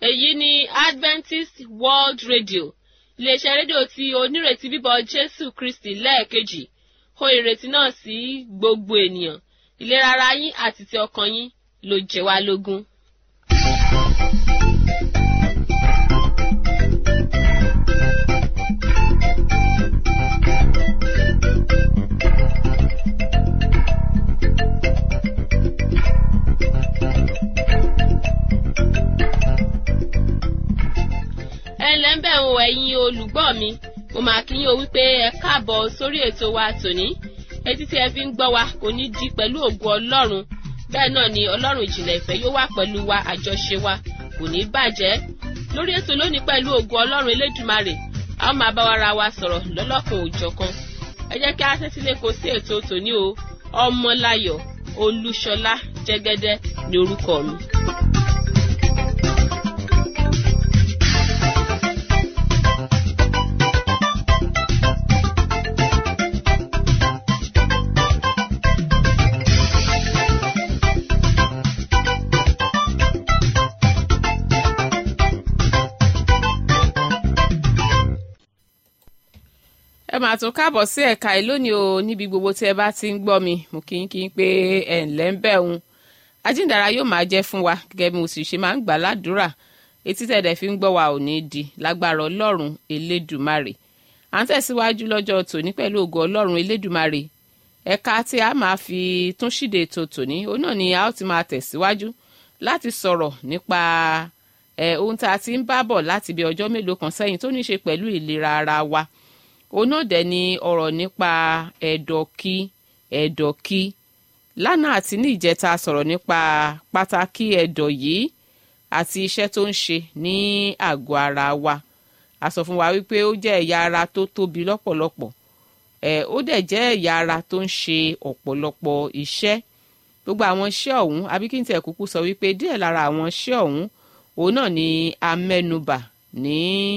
èyí ni adventist world radio iléeṣẹ́ rédíò tí onírètí bíbọ̀ jésù kristi lẹ́ẹ̀kejì hó ìrètí náà sí gbogbo ènìyàn ìlera ara yín àti ti ọkàn yín ló jẹ wá lógún. ẹ ǹlẹ́ ń bẹ̀ ń wo ẹ̀yin olùgbọ́ mi mo máa kí yín o wípé ẹ káàbọ̀ sórí ètò wa tòní etí tí ẹ fi ń gbọ́ wa kò ní di pẹ̀lú ògo ọlọ́run bẹ́ẹ̀ náà ni ọlọ́run ìjìnlẹ̀ ìfẹ́ yóò wà pẹ̀lú wa àjọṣe wa kò ní bàjẹ́ lórí ètò lónìí pẹ̀lú ògo ọlọ́run elédùmarè a ó máa bá wa ra wa sọ̀rọ̀ lọ́lọ́kan òjọ̀kan ẹ jẹ́ kí a tẹ́tí lé kó sí ètò tòní o ọmọláyọ̀ olúṣọlá jẹ́gẹ́dẹ́ ni orúkọ mi. ẹ máa tún káàbọ̀ sí ẹ̀ka ẹ̀ lónìí o níbi gbogbo tí ẹ bá ti ń gbọ́ mi mo kí n kí n pé ẹ̀ ǹlẹ́ ń bẹ̀ ń ajíǹdàrà yóò máa jẹ́ fún wa gẹ́gẹ́ bí mo sì ṣe máa ń gbà ládùúrà etí tẹ̀dẹ̀ fi ń gbọ́ wa ò ní di lágbára ọlọ́run elédùmarè à ń tẹ̀síwájú lọ́jọ́ tòní pẹ̀lú ògo ọlọ́run elédùmarè ẹ̀ka tí a máa fi tún ṣíde ètò tòní òun náà ni a ó ti máa tẹ̀síwájú láti sọ̀rọ̀ nípa ẹ̀ ohun tá a ti ń bá bọ̀ láti bí ọjọ́ mélòó kan sẹ́yìn tó ní í ṣe pẹ̀lú ìlera ara wa òun náà dẹ̀ ni ọ̀rọ̀ nípa ẹ̀dọ̀kí ẹ̀dọ̀kí lánàá àti ní ìjẹta sọ̀rọ̀ nípa pàtàkì ẹ̀dọ̀ yìí àti iṣẹ́ tó ń ṣe ní àgọ́ ara wa a sọ fún wa wípé ó jẹ́ ẹ̀yà ara tó tóbi lọ́pọ̀lọpọ̀ ẹ̀ ó dẹ̀ jẹ́ ẹ̀yà ara tó ń ṣe ọ̀pọ̀lọpọ̀ iṣẹ́ gbogbo àwọn iṣẹ́ ọ̀hún àbí kí n tẹ̀ kúkú sọ wípé díẹ̀ lára àwọn iṣẹ́ ọ̀hún òun náà ni a mẹ́nubà ní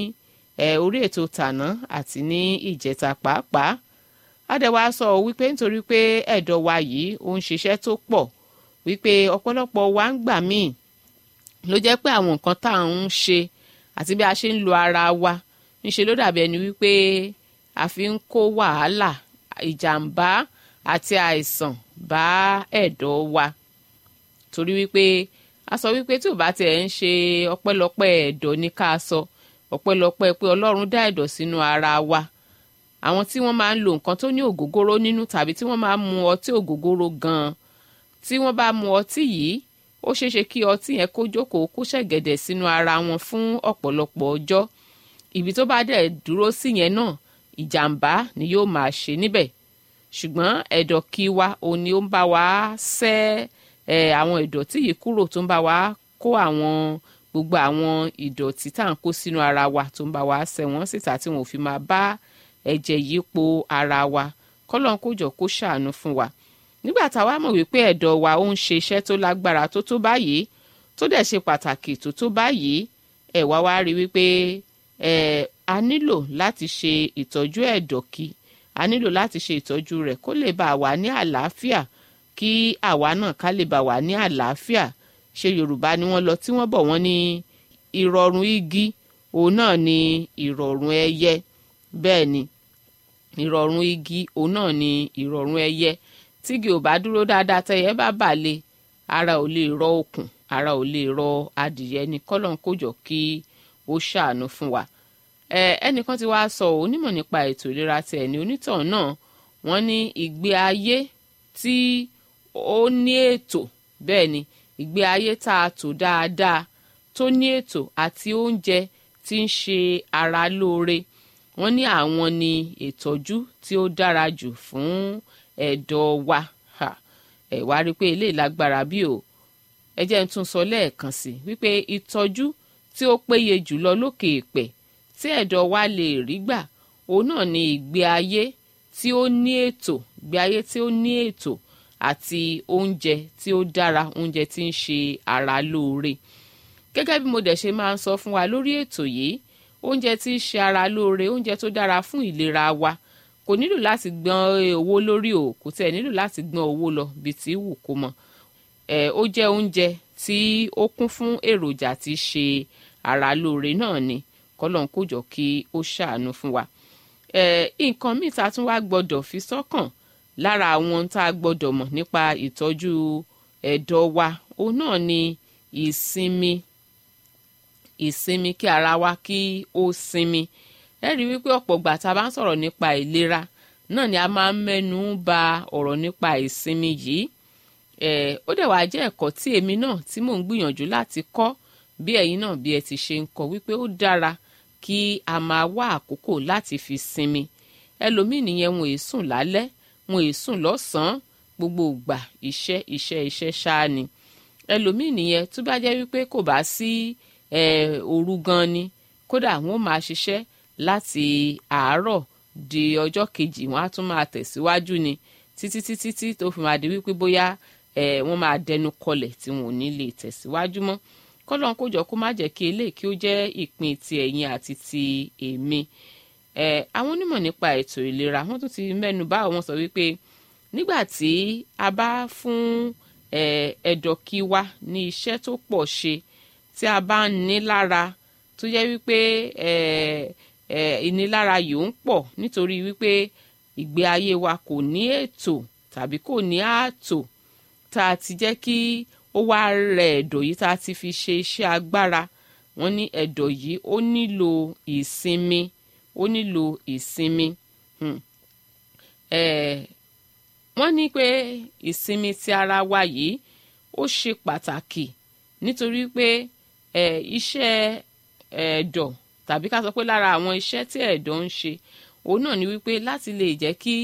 ẹ orí ètò tàná àti ní ìjẹta pàápàá adẹ̀wà sọ wípé nítorí pé ẹ̀dọ̀ wa yìí ó ń ṣiṣẹ́ tó pọ̀ wípé ọ̀pọ̀lọpọ̀ wa ń gbà míì ló jẹ́ pé àwọn nǹkan tá à ń ṣe àti bí a ṣe ń lo ara wa ńṣe ló dàbí ẹni wípé a fi ń kó wàhálà ìjàmbá àti àìsàn bá ẹ̀dọ̀ wa torí wípé a sọ wípé tí ò bá tiẹ̀ ń ṣe ọpẹ́lọpẹ́ ẹ̀dọ̀ ní ká sọ ọpẹ́lọpẹ́ pé ọlọ́run dá ẹ̀dọ̀ sínú ara wa àwọn tí wọ́n máa ń lo nǹkan tó ní ògógóró nínú tàbí tí wọ́n máa ń mu ọtí ògógóró gan-an tí wọ́n bá mu ọtí yìí ó ṣeéṣe kí ọtí yẹn kó jókòó kó ṣẹ̀gẹ̀dẹ̀ sínú ara wọn fún ọ̀pọ̀lọpọ̀ ọjọ́ ibi tó bá dẹ̀ dúró sí yẹn náà ìjàmbá ni yóò máa ṣe níbẹ̀ ṣùgbọ́n ẹ̀dọ̀ kí wa òun ni ó ń bá wa ṣẹ́ ẹ̀ àwọn ìdọ̀tí yìí kúrò tó ń bá wa kó àwọn gbogbo àwọn ìdọ̀tí tá à ń kó sínú ara wa tó ń bá wa ṣẹ́ wọ́n síta tí wọn ò fi máa bá ẹ̀jẹ̀ yípo ara wa kọ́lọ́n kó jọ kó ṣàánú fún wa nígbà táwa mọ̀ wípé ẹ̀dọ̀ wa ó ń ṣe iṣẹ́ tó lágbára tó tó báyìí tó dẹ̀ ṣe pàtàkì tó tó báyìí ẹ̀ wá wá rí wípé ẹ̀ a nílò láti ṣe ìtọ́jú ẹ̀dọ̀ kí a nílò láti ṣe ìtọ́jú rẹ̀ kó lè bá wà ní àlàáfíà kí àwa náà ká lè bá wà ní àlàáfíà ṣe yorùbá ni wọ́n lọ tí wọ́n bọ̀ wọ́n ní ìrọ̀rùn igi òun náà ni ìrọ̀rùn ẹyẹ bẹ́ẹ̀ ni ìrọ̀rùn igi òun náà ni ìrọ̀rùn ẹyẹ tígi ò bá dúró dáadáa tẹyẹ bá bàlẹ̀ ara ò lè rọ okùn ara ò lè rọ adìyẹ ní kọ́lọ́n kójọ kí ó ṣàánú fún wa ẹ ẹnìkan ti wá sọ onímọ̀ nípa ètò ìlera ti ẹ̀ ní onítọ̀hún náà wọ́n ní ìgbé ayé tí ó ní ètò bẹ́ẹ̀ ni ìgbé ayé tá a tò dáadáa tó ní ètò àti oúnjẹ tí ń ṣe ara lóore wọ́n ní àwọn ni ìtọ́jú tí ó dára jù fún ẹ̀dọ̀ wa ẹ wá rí i pé eléyìí lágbára bí o ẹ jẹ́ ń tún sọ lẹ́ẹ̀kan sí i wípé ìtọ́jú tí ó péye jùlọ lókè èpẹ̀ tí ẹ̀dọ̀ wa lè rí gbà òun náà ni ìgbé ayé tí ó ní ètò ìgbé ayé tí ó ní ètò àti oúnjẹ tí ó dára oúnjẹ tí ń ṣe ara lóore gẹ́gẹ́ bí mo dẹ̀ ṣe máa ń sọ fún wa lórí ètò yìí oúnjẹ tí ń ṣe ara lóore oúnjẹ tó dára fún ìlera wa kò nílò láti gbọ́n owó lórí o kò tẹ̀ nílò láti gbọ́n owó lọ bí tí wù kó mọ̀ ẹ̀ ó jẹ́ oúnjẹ tí ó kún fún èròjà tí ṣe ara lóore náà ni kọ́lọ́n kó jọ kí ó ṣàánú fún wa. nǹkan míì tá a tún wá gbọ́dọ̀ fi sọ́kàn lára àwọn tá a gbọ́dọ̀ mọ̀ nípa ìtọ́jú ẹ̀dọ̀ wa òun náà ni ìsinmi ìsinmi kí ara wa kí ó sinmi ẹ rí wípé ọ̀pọ̀ ìgbà tá a bá ń sọ̀rọ̀ nípa ìlera náà ni a máa ń mẹ́nu bà ọ̀rọ̀ nípa ìsinmi yìí ó dẹ̀ wá jẹ́ ẹ̀kọ́ tí èmi náà tí mò ń gbìyànjú láti kọ́ bí ẹ̀yin náà bí ẹ ti ṣe ń kọ́ wípé ó dára kí a máa wá àkókò láti fi sinmi ẹlòmíì nìyẹn wọn èé sùn lálẹ́ wọn èé sùn lọ́sàn-án gbogbo ìgbà iṣẹ́ iṣẹ́ iṣẹ́ ṣáá ni ẹlòmíì nìyẹn tó bá jẹ́ wípé kò bá sí òru gan ni kódà wọn máa ṣiṣẹ́ láti àárọ̀ di ọjọ́ kejì wọn á tún máa tẹ̀síwájú ni títí títí tí tó fi máa di wípé bóyá wọ́n máa dẹnu kọlẹ̀ tí wọn ò ní lè tẹ̀síwájú mọ́ kọ́lọ́n kó jọ kó má jẹ́ kí eléyìí kí ó jẹ́ ìpín ti ẹ̀yin àti ti èmi àwọn onímọ̀ nípa ètò ìlera wọ́n tún ti mẹ́nu bà wọ́n sọ wípé nígbà tí a bá fún ẹ̀dọ̀kí wa ní iṣẹ́ tó pọ̀ ṣe tí a bá ń ní lára tó jẹ́ wípé ìnilára yìí ń pọ̀ nítorí wípé ìgbé ayé wa kò ní ètò tàbí kò ní ààtò tá a ti jẹ́ kí ó wá rẹ ẹ̀dọ̀ yìí tá a ti fi ṣe iṣẹ́ agbára wọ́n ní ẹ̀dọ̀ yìí ó nílò ìsinmi ó nílò ìsinmi wọ́n ní pé ìsinmi ti ara wa yìí ó ṣe pàtàkì nítorí pé iṣẹ́ ẹ̀dọ̀ tàbí ká sọ pé lára àwọn iṣẹ́ tí ẹ̀dọ̀ ń ṣe òun náà ni wípé láti lè jẹ́ kí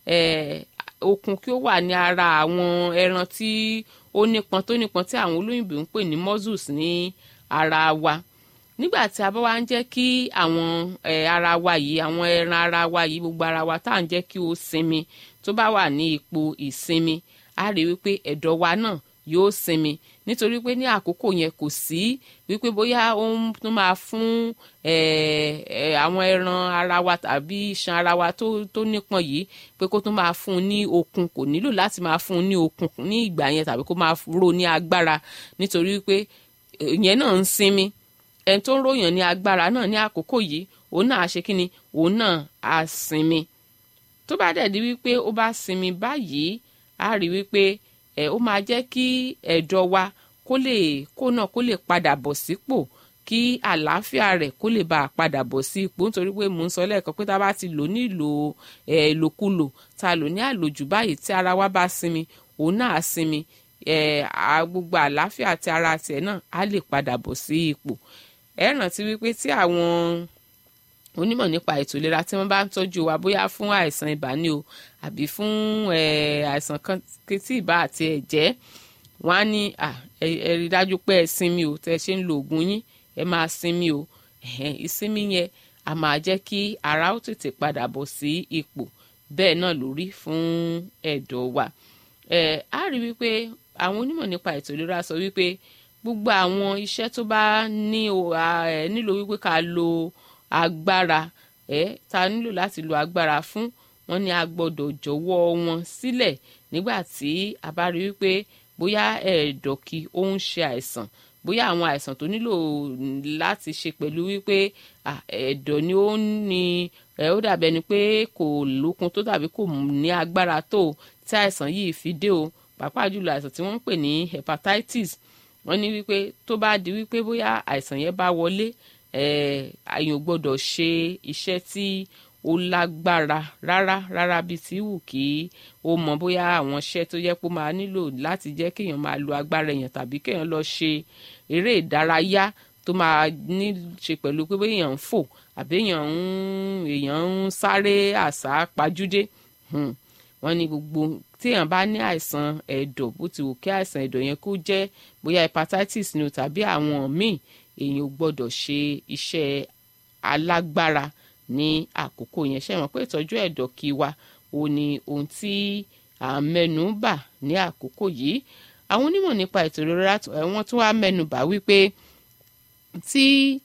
okun kí ó wà ní ara àwọn ẹran tí ó nípọn tó nípọn tí àwọn olóyìnbó ń pè ní muscles ní ara wa nígbà tí a bá wá ń jẹ́ kí àwọn ara wa yìí àwọn ẹran ara wa yìí gbogbo ara wa tá à ń jẹ́ kí ó sinmi tó bá wà ní ipò ìsinmi a rí wípé ẹ̀dọ̀ wa náà yóò sinmi nítorí pé ní àkókò yẹn kò sí wípé bóyá ó ń tún máa fún àwọn ẹran ara wa tàbí iṣan ara wa tó tó nípọn yìí pé kó tún máa fún un ní okun kò nílò láti máa fún un ní okun ní ìgbà yẹn tàbí kó máa ro ní agbára nítorí pé ìyẹn náà ń sinmi ẹni tó ń ròyàn ní agbára náà ní àkókò yìí òun náà á ṣe kí ni òun náà á sinmi tó bá dẹ̀ di wípé ó bá sinmi báyìí á rí wípé ẹ ó máa jẹ́ kí ẹ̀dọ̀ wa kó lè kó náà kó lè padà bọ̀ sípò kí àlàáfíà rẹ̀ kó lè bá a padà bọ̀ sí ipò nítorí pé mò ń sọ lẹ́ẹ̀kan pé tá a bá ti lò ní ìlò ẹ̀ ìlòkulò tá a lò ní àlòjù báyìí tí ara wa bá sinmi òun náà á sinmi ẹ̀ gbogbo àlàáfíà tí ara tiẹ̀ náà á lè padà bọ̀ sí ipò ẹ rántí wípé tí àwọn onímọ̀ nípa ètò ìlera tí wọ́n bá ń tọ́jú wa bóyá fún àìsàn ibà ni o àbí fún àìsàn kan tí ibà àti ẹ̀jẹ̀ wọ́n á ní ẹ rí dájú pé ẹ sinmi o tẹ́ ẹ ṣe ń lo oògùn yín ẹ máa sinmi o ìsinmi yẹn a máa jẹ́ kí ara ó tètè padà bọ̀ sí ipò bẹ́ẹ̀ náà ló rí fún ẹ̀dọ̀ wa a rí wípé àwọn onímọ̀ nípa ètò ìlera sọ wípé gbogbo àwọn iṣẹ́ tó bá ní nílò wípé ká lo agbára ẹ ta nílò láti lo agbára fún wọn ní a gbọ́dọ̀ jọ̀wọ́ wọn sílẹ̀ nígbà tí a bá rí wípé bóyá ẹ̀ẹ̀dọ̀kì ó ń ṣe àìsàn bóyá àwọn àìsàn tó nílò láti ṣe pẹ̀lú wípé ẹ̀dọ̀ ni ó ní ẹ ó dàbí ẹni pé kò lókun tó tàbí kò ní agbára tó tí àìsàn yìí fi dé o pàápàá jùlọ àìsàn tí wọ́n ń pè ní hepatitis wọ́n ní wípé tó bá di wípé bóyá àìsàn yẹn bá wọlé àyàn gbọ́dọ̀ ṣe iṣẹ́ tí ó lágbára rárá rárá bíi ti wù kí ó mọ bóyá àwọn iṣẹ́ tó yẹ kó máa nílò láti jẹ́ kéèyàn máa lo agbára èèyàn tàbí kéèyàn lọ ṣe eré ìdárayá tó máa ní ṣe pẹ̀lú pé bóyá èèyàn ń fò àbí èèyàn ń èèyàn ń sáré àsá pajúdé wọ́n ní gbogbo téèyàn bá ní àìsàn ẹ̀dọ̀ bó ti wù kí àìsàn ẹ̀dọ̀ yẹn kó jẹ́ bóyá hepatitis ni o tàbí àwọn míì èèyàn ò gbọ́dọ̀ ṣe iṣẹ́ alágbára ní àkókò yẹn ṣe mọ̀ pé ìtọ́jú ẹ̀dọ̀ kí wa ò ní ohun tí à ń mẹ́nu bà ní àkókò yìí àwọn onímọ̀ nípa ètò ìlera wọ́n tún wá mẹ́nu bà wípé tí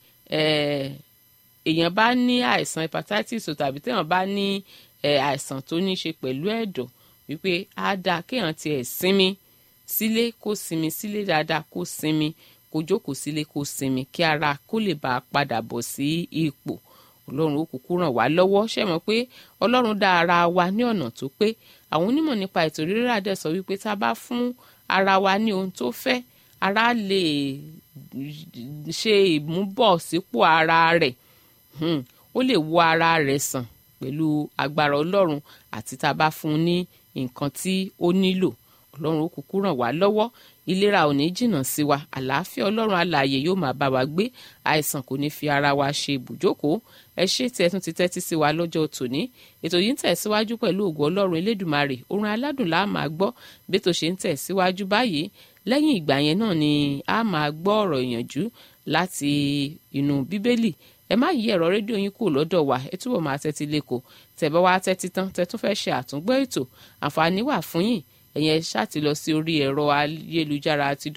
èèyàn bá ní àìsàn hepatitis tàbí téèyàn bá ní àìsàn tó ní ṣe pẹ̀lú ẹ̀dọ̀ wípé á dáa kéèyàn tiẹ̀ sinmi sílé kó sinmi sílé dáadáa kó sinmi kó kó jókòó sílé kó sinmi kí ara kó lè bá a padà bọ̀ sí ipò ọlọ́run ó kúkú ràn wá lọ́wọ́ ṣe mọ̀ pé ọlọ́run dá ara wa ní ọ̀nà tó pé àwọn onímọ̀ nípa ètò ìrírà dẹ̀ sọ wípé tá a bá fún ara wa ní ohun tó fẹ́ ara lè ṣe ìmúbọ̀sípò ara rẹ̀ ó lè wo ara rẹ̀ sàn pẹ̀lú agbára ọlọ́run àti tá a bá fún un ní nǹkan tí ó nílò ọlọ́run ó kúkú ràn wá lọ́wọ́ ìlera ò ní jìnnà sí wa àlàáfíà ọlọ́run alààyè yóò máa bá wa gbé àìsàn kò ní fi ara wa ṣe ibùjókòó ẹ ṣé tí ẹ tún ti tẹ́tí sí wa lọ́jọ́ tòní ètò yìí ń tẹ̀síwájú pẹ̀lú ògo ọlọ́run elédùmarè orin aládùn la máa gbọ́ bí tó ṣe ń tẹ̀síwájú báyìí lẹ́yìn ìgbà yẹn náà ni a máa gbọ́ ọ̀rọ̀ ìyànjú láti inú bíbélì ẹ má yí ẹ̀rọ rédíò yín kúrò lọ́dọ̀ wa ẹ túbọ̀ máa tẹ́tí lẹ́kọ̀ọ́ tẹ́ bá wá tẹ́tí tán tẹ́ tún fẹ́ ṣe àtúngbọ́ ètò àǹfààní wà fún yín ẹ̀yẹn ṣáàtì lọ sí orí ẹ̀rọ ayélujára àti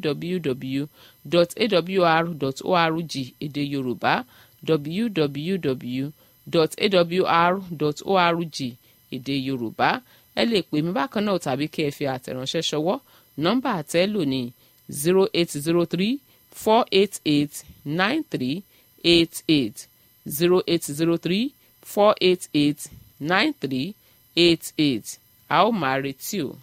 www.awr.org èdè yorùbá www.awr.org èdè yorùbá ẹ lè pè mí bákan náà tàbí kí ẹ fi àtẹ̀ránṣẹ́ ṣọwọ́ nọ́mbà àtẹ́lò ní zero eight zero three four eight eight nine three eight eight zero eight zero three four eight eight nine three eight eight a ó máa retí o.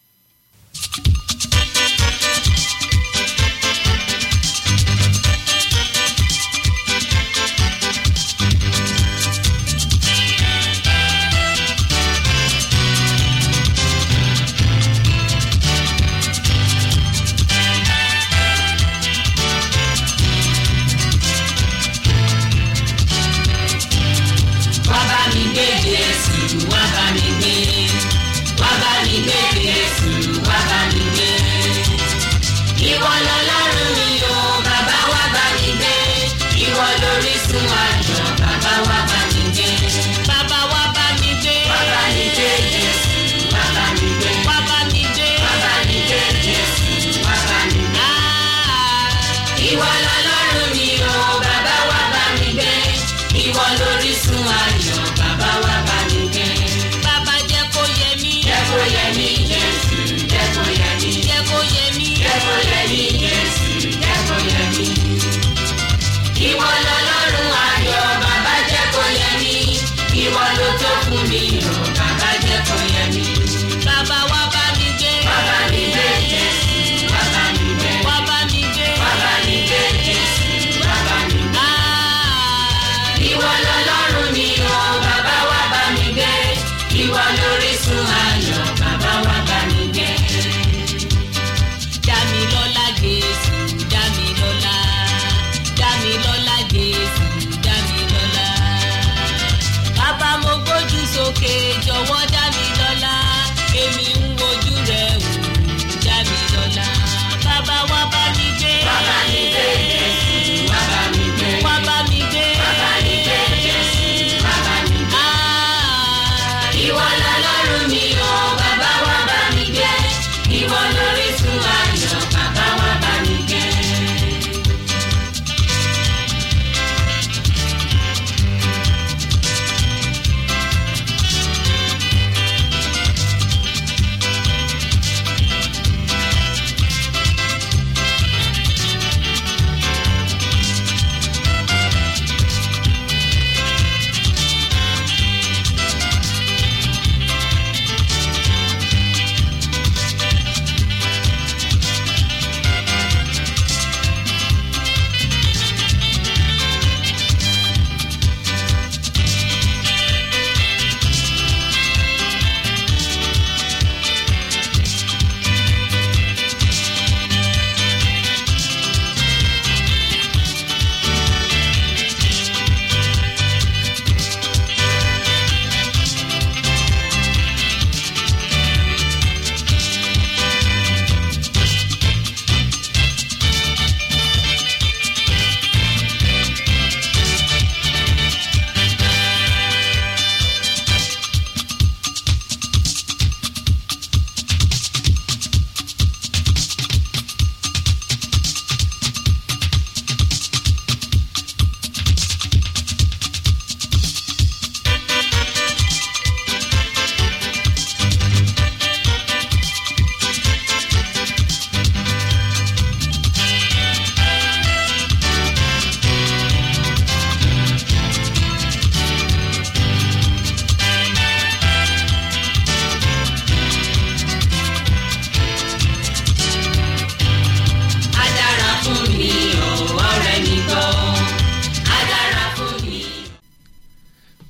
wá bá mi gbé Jésù wá bá mi gbé wá bá mi gbé Jésù wá bá mi gbé. ìwọ lọ́lọ́run mi o bàbá wá bá mi gbé ìwọ lórísun ayọ̀ bàbá wá bá mi gbé. Bàbá wa bá mi gbé. wá bá mi gbé Jésù wá bá mi gbé. Wá bá mi gbé. wá bá mi gbé Jésù wá bá mi gbé. Ah, ìwọ lọ́lọ́run mi o bàbá wá bá mi gbé ìwọ lórísun ayọ̀ bàbá wá bá mi gbé. Bàbá jẹ́ kó yẹ mí. jẹ́ kó yẹ mí Jésù jẹ́ kó yẹ mí Jẹ́ kó yẹ mí. jẹ́ kó yẹ mí Jésù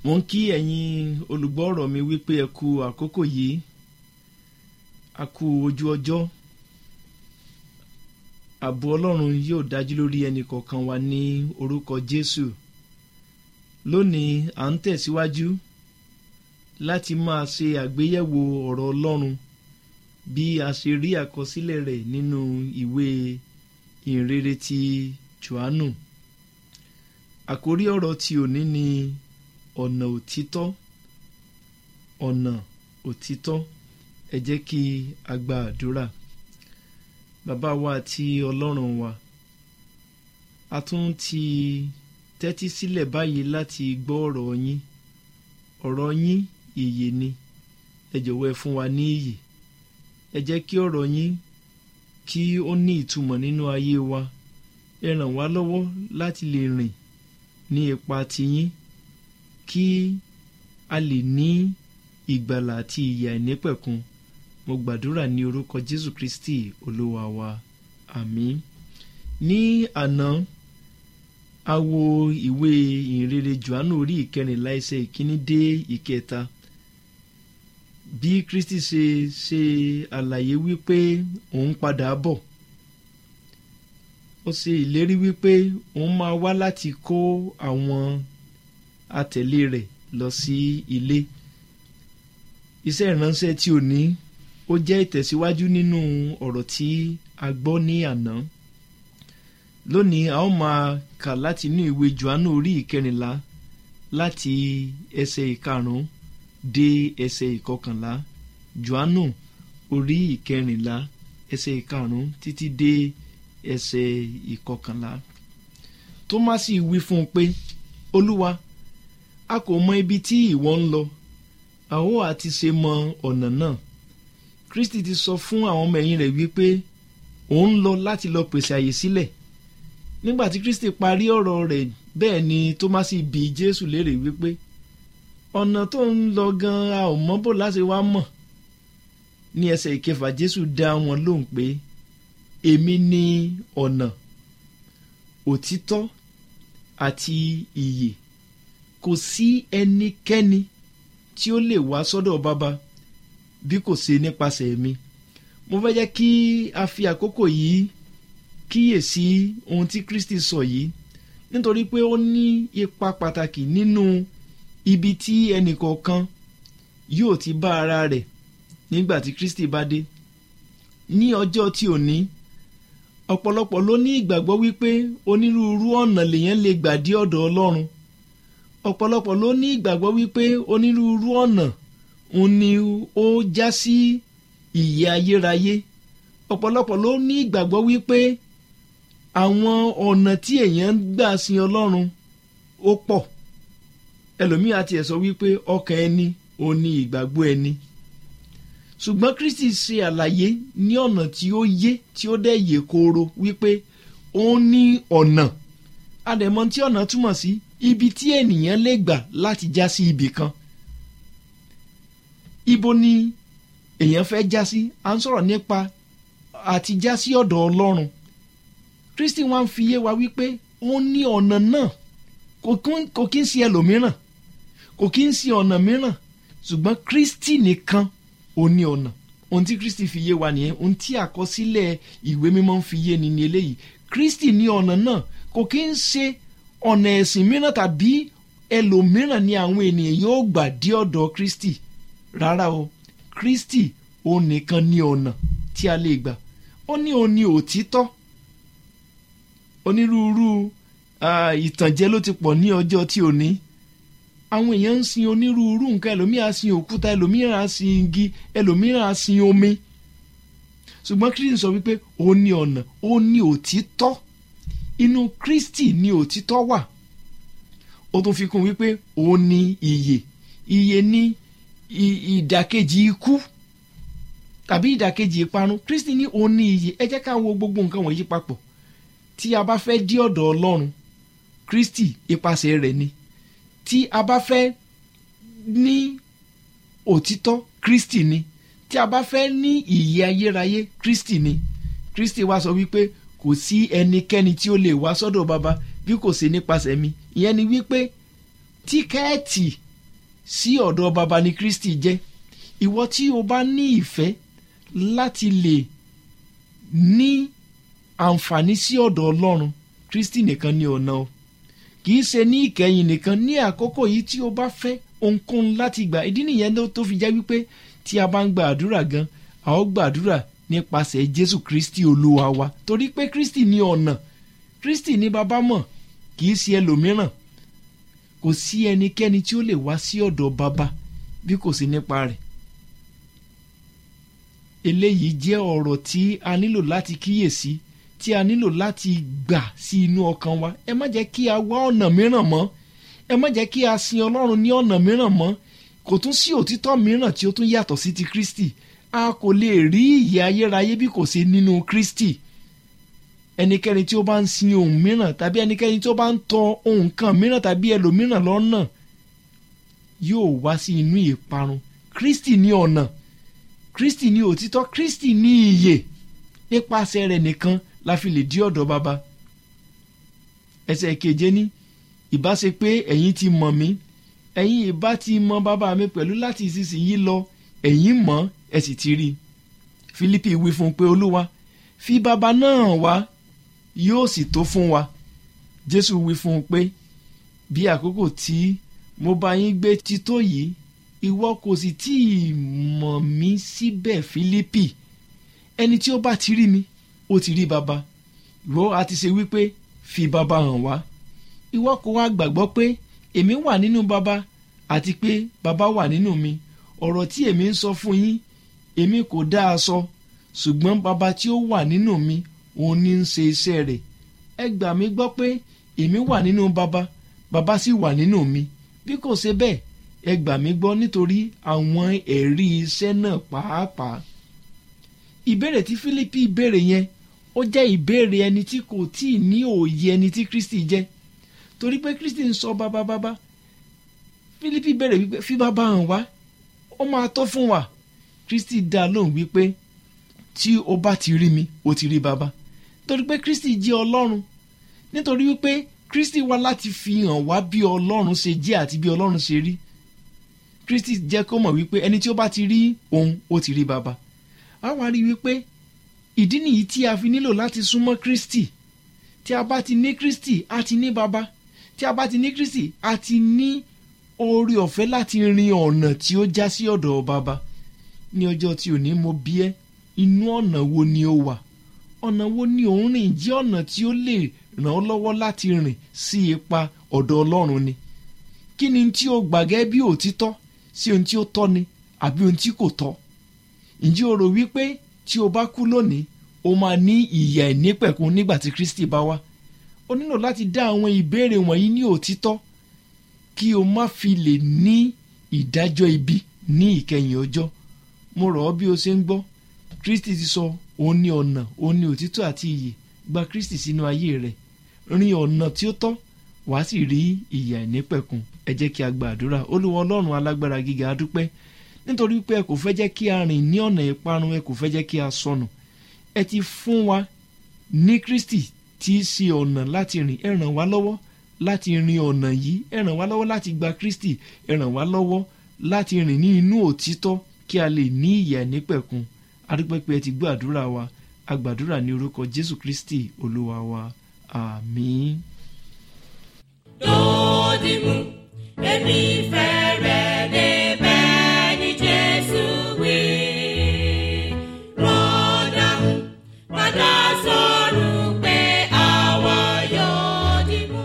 mo ń kí ẹ̀yin olùgbọ́ ọ̀rọ̀ mi wípé ẹ kú àkókò yìí a kú ojú ọjọ́ ààbò ọlọ́run yóò dájú lórí ẹnì kọ̀ọ̀kan wa ní orúkọ jésù lónìí à ń tẹ̀síwájú láti máa ṣe àgbéyẹ̀wò ọ̀rọ̀ ọlọ́run bí a ṣe rí àkọsílẹ̀ rẹ̀ nínú ìwé ìhìnrere ti johannu àkórí ọ̀rọ̀ tí òní ni ọ̀nà òtítọ́ ọ̀nà òtítọ́ ẹ jẹ́ kí a gba àdúrà bàbá wa àti ọlọ́run wa a tún ti tẹ́tí sílẹ̀ báyìí láti gbọ́ ọ̀rọ̀ yín ọ̀rọ̀ yín ìyè ni ẹ jọ̀wọ́ ẹ fún wa ní ìyè ẹ jẹ́ kí ọ̀rọ̀ yín kí ó ní ìtumọ̀ nínú ayé wa ẹ ràn wá lọ́wọ́ láti lè rìn ní ipa tiyín kí a lè ní ìgbàlà àti ìyè àìnípẹ̀kun mo gbàdúrà ní orúkọ jésù kristi olúwa wa àmín ní àná a wo ìwé ìhìnrere johannu orí ìkẹrìnlá ẹsẹ̀ ìkíní dé ìkẹta bí kristi ṣe ṣe àlàyé wípé òun padà bọ̀ ó ṣe ìlérí wípé òun máa wá láti kó àwọn atẹ̀lé rẹ̀ lọ sí ilé iṣẹ́ ìránṣẹ́ tí ò ní ó jẹ́ ìtẹ̀síwájú nínú ọ̀rọ̀ tí a gbọ́ ní àná lónìí a ó máa kà láti inú ìwé johannu orí ìkẹrìnlá láti ẹsẹ̀ ìkarùn-ún dé ẹsẹ̀ ìkọkànlá johannu orí ìkẹrìnlá ẹsẹ̀ ìkarùn-ún títí dé ẹsẹ̀ ìkọkànlá tómásì wí fún un pé olúwa a kò mọ ibi tí ìwọ ń lọ a ó àti ṣe mọ ọ̀nà náà kristi ti sọ fún àwọn ọmọ ẹ̀yìn rẹ̀ wípé òun lọ láti lọ pèsè àyè sílẹ̀ nígbà tí kristi parí ọ̀rọ̀ rẹ̀ bẹ́ẹ̀ ni tómásì bi jésù léèrè wípé ọ̀nà tó ń lọ gan-an a ò mọ̀ bò láti wá mọ̀ ní ẹsẹ̀ ìkẹfà jésù dá wọn lóhùn pé èmi ni ọ̀nà òtítọ́ àti ìyè kò sí ẹnikẹ́ni tí ó lè wá sọ́dọ̀ bàbá bí kò ṣe nípasẹ̀ mi mo fẹ́ jẹ́ kí a fi àkókò yìí kíyèsí ohun tí kristi sọ yìí nítorí pé ó ní ipa pàtàkì nínú ibi tí ẹnìkọ̀ọ̀kan yóò ti bá ara rẹ̀ nígbà tí kristi bá dé ní ọjọ́ tí ò ní ọ̀pọ̀lọpọ̀ ló ní ìgbàgbọ́ wípé onírúurú ọ̀nà lèèyàn lè gbà dé ọ̀dọ̀ ọlọ́run ọ̀pọ̀lọpọ̀ ló ní ìgbàgbọ́ wípé onírúurú ọ̀nà òun ni ó já sí ìyè ayérayé ọ̀pọ̀lọpọ̀ ló ní ìgbàgbọ́ wípé àwọn ọ̀nà tí èèyàn ń gbà sin ọlọ́run ó pọ̀ ẹlòmíì àti ẹ̀ sọ wípé ọkàn ẹni òun ni ìgbàgbọ́ ẹni ṣùgbọ́n kristi ṣe àlàyé ní ọ̀nà tí ó yé tí ó dẹ̀ yè kooro wípé ó ní ọ̀nà àdẹ̀mọ́ tí ọ̀nà túmọ̀ sí ibi tí ènìyàn lè gbà láti já sí ibì kan ibo ni èèyàn fẹ́ já sí à ń sọ̀rọ̀ nípa àti já sí ọ̀dọ̀ ọlọ́run kristi wá ń fi yé wa wípé ó ní ọ̀nà náà kò kí ń ṣe ẹlòmíràn kò kí ń ṣe ọ̀nà mìíràn ṣùgbọ́n kristi nìkan ó ní ọ̀nà ohun tí kristi fi yé wa nìyẹn ohun tí àkọsílẹ̀ ìwé mímọ́ ń fi yé ni ní eléyìí kristi ní ọ̀nà náà kò kí ń ṣe ọ̀nà ẹ̀sìn mìíràn tàbí ẹlòmíràn ni àwọn ènìyàn yóò gbà dé ọ̀dọ̀ kristi rárá o kristi òun nìkan ní ọ̀nà tí a lè gbà ó ní òun ní òtítọ́ onírúurú ìtànjẹ ló ti pọ̀ ní ọjọ́ tí ò ní àwọn èèyàn ń sin onírúurú nǹkan ẹlòmíràn á sin òkúta ẹlòmíràn á sin igi ẹlòmíràn á sin omi ṣùgbọ́n kristi sọ wípé ó ní ọ̀nà ó ní òtítọ́ inú kristi ní òtítọ́ wà ó tún fi kún wípé ó ní ìyè ìyè ní ìdàkejì ikú tàbí ìdàkejì ìparun kristi ní ó ní ìyè ẹ jẹ́ ká wo gbogbo nǹkan wọ̀nyí papọ̀ tí a bá fẹ́ dí ọ̀dọ̀ ọlọ́run kristi ipasẹ̀ rẹ̀ ni tí a bá fẹ́ ní òtítọ́ kristi ni tí a bá fẹ́ ní ìyè ayérayé kristi ni kristi wá sọ wípé kò sí ẹnikẹ́ni tí ó lè wá sọ́dọ̀ baba bí kò sí nípasẹ̀ mi ìyẹn ni wípé tíkẹ́ẹ̀tì sí ọ̀dọ̀ baba ni kristi jẹ́ ìwọ tí o bá ní ìfẹ́ láti lè ní àǹfààní sí ọ̀dọ̀ ọlọ́run kristi nìkan ni ọ̀nà o kì í ṣe ní ìkẹyìn nìkan ní àkókò yìí tí o bá fẹ́ ohunkóhun láti gbà ìdí nìyẹn tó fi jẹ́ wípé tí a bá ń gba àdúrà gan a ó gbàdúrà nípasẹ̀ jésù kristi olúwa wa torí pé kristi ní ọ̀nà kristi ní bàbá mọ̀ kì í ṣe ẹlòmíràn kò sí ẹnikẹ́ni tí ó lè wá sí ọ̀dọ̀ bàbá bí kò sí nípa rẹ̀ eléyìí jẹ́ ọ̀rọ̀ tí a nílò láti kíyèsí tí a nílò láti gbà sí inú ọkàn wa ẹ má jẹ́ kí a wá ọ̀nà mìíràn mọ́ ẹ má jẹ́ kí a sin ọlọ́run ní ọ̀nà mìíràn mọ́ kò tún sí òtítọ́ mìíràn tí ó tún yàtọ̀ sí ti kristi a kò lè rí ìyè ayérayé bí kò sí nínú kristi ẹnikẹ́ni tí ó bá ń sin ohun mìíràn tàbí ẹnikẹ́ni tí ó bá ń tọ ohun kan mìíràn tàbí ẹlòmíràn lọ́nà yóò wá sí inú ìparun kristi ní ọ̀nà kristi ní òtítọ́ kristi ní ìyè nípasẹ̀ rẹ̀ nìkan la fi lè dí ọ̀dọ̀ baba ẹsẹ̀ keje ní ìbá ṣe pé ẹ̀yin ti mọ̀ mí ẹ̀yin ìbá ti mọ bàbá mi pẹ̀lú láti ìsinsìnyí lọ ẹ̀yin mọ̀ ẹ sì ti rí i Fílípì wí fún un pé olúwa fi bàbá náà wá yóò sì tó fún wa Jésù wí fún un pé bí àkókò tí mo bá yín gbé ti tó yìí ìwọ kò sì tí ì mọ̀ mí síbẹ̀ Fílípì ẹni tí ó bá ti rí mi ó ti rí bàbá ìwọ àti ṣe wípé fi bàbá hàn wá ìwọ kò wá gbàgbọ́ pé èmi wà nínú bàbá àti pé bàbá wà nínú mi ọ̀rọ̀ tí èmi ń sọ fún yín èmi kò dá a sọ ṣùgbọ́n bàbá tí ó wà nínú mi òun ní ń ṣe iṣẹ́ rẹ̀ ẹ gbà mí gbọ́ pé èmi wà nínú bàbá bàbá sì wà nínú mi bí kò ṣe bẹ́ẹ̀ ẹ gbà mí gbọ́ nítorí àwọn ẹ̀rí iṣẹ́ náà pàápàá ìbéèrè tí Fílípì béèrè yẹn ó jẹ́ ìbéèrè ẹni tí kò tí ì ní òye ẹni tí Kristi jẹ́ torí pé Kristi ń sọ bàbá bàbá Fílípì béèrè wípé fi bàbá hàn wá ó máa tó fún wa Kristi dá lóhùn wípé tí o bá ti rí mi o ti rí bàbá torí pé Kristi jẹ́ Ọlọ́run nítorí wípé Kristi wá láti fi hàn wá bí Ọlọ́run ṣe jẹ́ àti bí Ọlọ́run ṣe rí Kristi jẹ́ kó mọ̀ wípé ẹni tí ó bá ti rí òun ó ti rí bàbá a wá rí wípé ìdí nìyí tí a fi nílò láti súnmọ́ Kristi tí a bá ti ní Kristi a ti ní bàbá tí a bá ti ní Kristi a ti ní oore ọ̀fẹ́ láti rin ọ̀nà tí ó já sí ọ̀dọ̀ bàbá ní ọjọ́ tí ò ní mo bí ẹ́ inú ọ̀nà wo ni ó wà ọ̀nà wo ni ò ń rìn jẹ́ ọ̀nà tí ó lè ràn ọ́ lọ́wọ́ láti rìn sí ipa ọ̀dọ̀ Ọlọ́run ni kí ni tí o gbàgẹ́ bí òtítọ́ sí ohun tí ó tọ́ ni àbí ohun tí kò tọ́ ǹjẹ́ o rò wípé tí o bá kú lónìí o máa ní ìyà ìnípẹ̀kun nígbà tí Kristi bá wá o nílò láti dá àwọn ìbéèrè wọ̀nyí ní òtítọ́ kí o má fi lè ní ìdájọ́ ibi ní ìkẹyìn ọjọ́ mo rọ̀ ọ́ bí o ṣe ń gbọ́ Kristi ti sọ òun ní ọ̀nà òun ní òtítọ́ àti ìyè gba Kristi sínú ayé rẹ̀ rin ọ̀nà tí ó tọ́ wàá sì rí ìyà ìnípẹ̀kun ẹ jẹ́ kí a gba àdúrà Olúwa Ọlọ́run alágbára gíga a dúpẹ́ nítorí pé ẹ kò fẹ́ jẹ́ kí a rìn ní ọ̀nà ìparun ẹ kò fẹ́ jẹ́ kí a sọnù ẹ ti fún wa ní Kristi tí í ṣe ọ̀nà láti rìn ẹ ràn wá lọ́wọ́ láti rin ọ̀nà yìí ẹ ràn wá lọ́wọ́ láti gba Kristi ẹ ràn wá lọ́wọ́ láti rìn ní inú òtítọ́ kí a lè ní ìyè nípẹ̀kun adúpẹ́ pé ẹ ti gbọ́ àdúrà wa agbàdúrà ní orúkọ Jésù Kristi Olúwa wa àmín. Dòdìmú, èmi fẹ́ rẹ̀ débẹ̀ ní Jésù wí. Rọ́dàmú, padà sọ̀rọ̀ pé àwa yóò dìmú.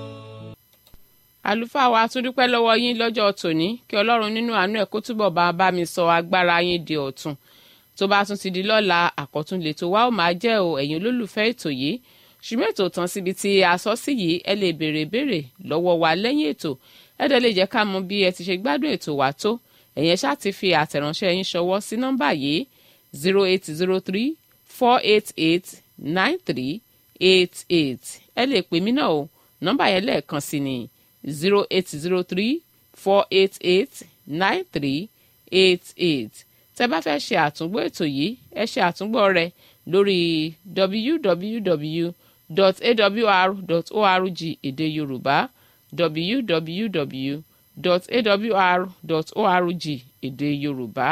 àlùfáà wa tún dúpẹ́ lọ́wọ́ yín lọ́jọ́ tòní kí ọlọ́run nínú àánú ẹ̀ kó túbọ̀ bá bá mi sọ agbára yín di ọ̀tun tó bá tún ti di lọ́la àkọ́tún lètò wa ó máa jẹ́ o ẹ̀yin olólùfẹ́ ètò yìí ṣùgbọ́n ètò tán síbi tí a sọ sí yìí ẹ lè béèrè béèrè lọ́wọ́ wa lẹ́yìn ètò ẹ dẹ̀ lè jẹ́ ká mọ̀ bí ẹ ti ṣe gbádùn ètò wa tó ẹ̀yẹn ṣáà ti fi àtẹ̀ránṣẹ́ yín ṣọwọ́ sí nọ́mbà yìí zero eight zero three four eight eight nine three eight eight ẹ lè pè mí náà o nọ́mbà yẹn lẹ́ẹ̀kan sí ni zero eight zero three four eight eight nine three eight eight tẹ́ bá fẹ́ ṣe àtúngbò ètò yìí ẹ ṣe àtúngbò rẹ̀ lórí www.awr.org èdè yorùbá www www.awr.org èdè yorùbá.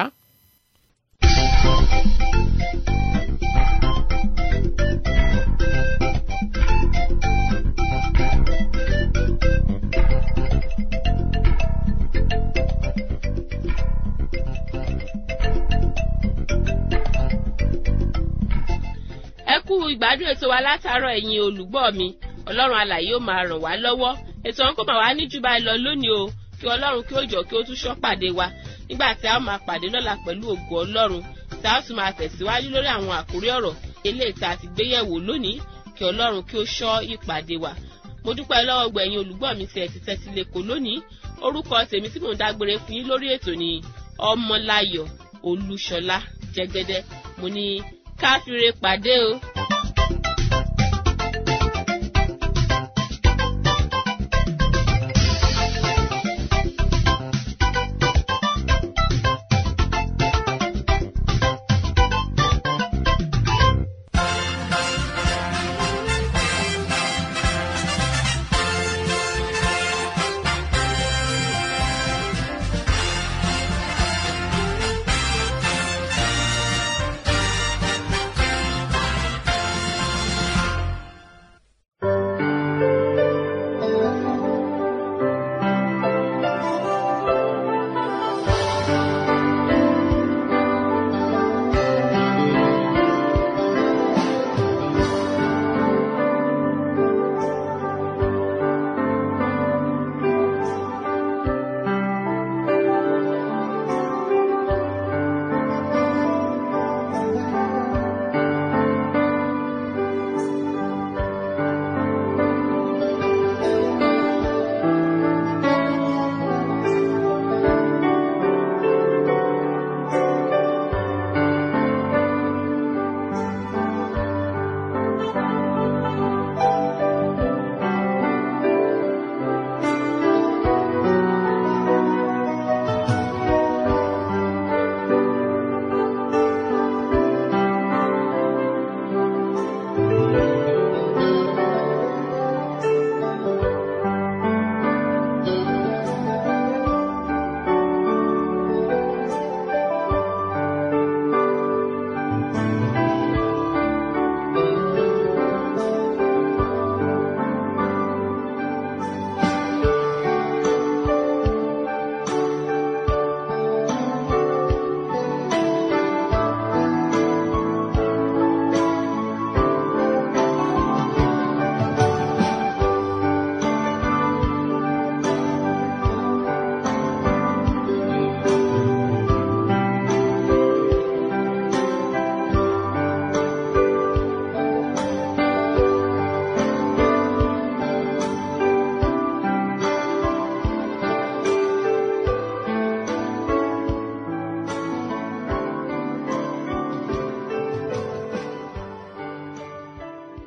ẹ kú ìgbádùn ètò wa látàárọ̀ ẹ̀yin olùgbọ́ mi ọlọ́run alàyè ó máa ràn wá lọ́wọ́ ètò ọ̀hún kò máa wá ní jù báyìí lọ lónìí o kí ọlọ́run kí ó jọ kí ó tún ṣọ́ pàdé wa nígbà tí a ó máa pàdé lọ́la pẹ̀lú ògo ọlọ́run tí a ó tún máa tẹ̀síwájú lórí àwọn àkórí ọ̀rọ̀ eléyìí tá a ti gbé yẹ̀wò lónìí kí ọlọ́run kí ó ṣọ́ ìpàdé wa mo dúpẹ́ lọ́wọ́ gbẹ̀yìn olùgbọ́ mi tí ẹ ti tẹ́tí lẹ́kọ̀ọ́ lónìí orúkọ tèmi tí mò ń dágbére fún yín lórí ètò ni ọmọláyọ̀ olúṣọlá jẹgẹdẹ mo ní káfíńre pàdé o.